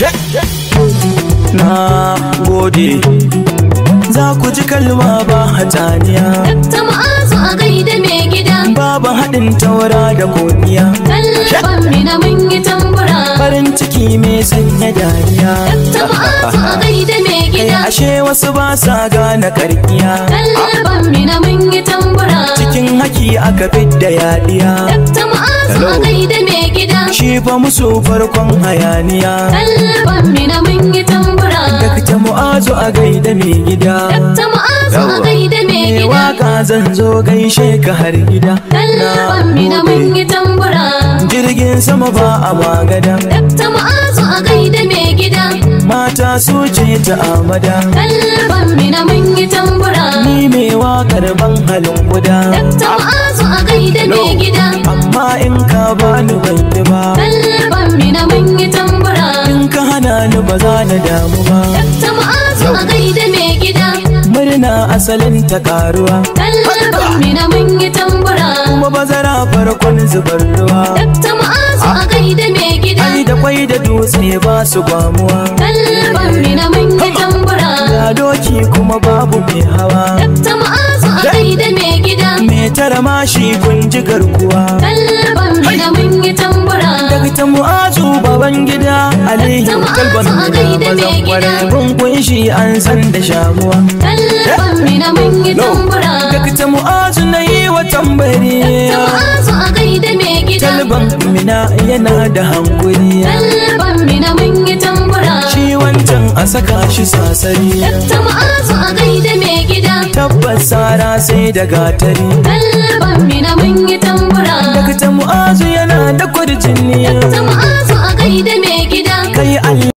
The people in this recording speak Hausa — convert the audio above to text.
na gode za ku ji kalma ba hataniya Dakta Mu'azu a gaida mai gida babu haɗin taura da godiya Tallaban mina mun yi tambura farin ciki mai sanya dariya Dakta Mu'azu a gaida mai kai gida ashe wasu ba sa gane karkiya Tallaban mina mun yi tambura cikin haki aka fidda yadiya Dakta Mu'azu a gaida mai gida shi fa musu farkon hayaniya Tallaban mina mun yi tambura Dakta mu'azu a gaida mai gida Dakta Mu'azu a gaida mai Me gida waka zan zo gaishe ka har gida Tallaban mina mun yi tambura jirgin sama ba a magada Dakta Mu'azu a gaida mai gida mata su ce ta amada Tallaban mina mun yi tambura ni mai wakar ban halin guda Dakta Mu'azu a gaida mai gida amma in ka bani ban yi ba Tallaban mina mun yi tambura in ka hana ni ba za na damu ba Dakta Mu'azu a gaida mai gida murna asalin ta karuwa Tallaban mina mun yi tambura kuma bazara farkon zubar ruwa Dakta Mu'azu a gaida mai gida ai da kwai da dutse ba su gwamuwa Tallaban mina mun yi tambura ga doki kuma babu mai hawa Dakta Mu'azu a gaida mai gida me tara mashi kun ji garkuwa Tallaban mina mun yi tambura daga ta mu'azu baban gida aliyu Ta mu'azu kalban a gaida mai mazan gida. kwarai kun kunshi an san da shamuwa Tallaban mina mun yi tambura daga ta mu'azu na yi wa tambari Ta Mu'azu a gaida mai gida talban mina yana da hankuri Tallaban mina mun yi tambura shi wancan a saka shi sasari Ta Mu'azu a gaida mai gida tabbas sara sai da gatari Tallaban mina mun yi tambura daga ta mu'azu yana da kwarjini Ta Mu'azu a gaida mai gida kai allah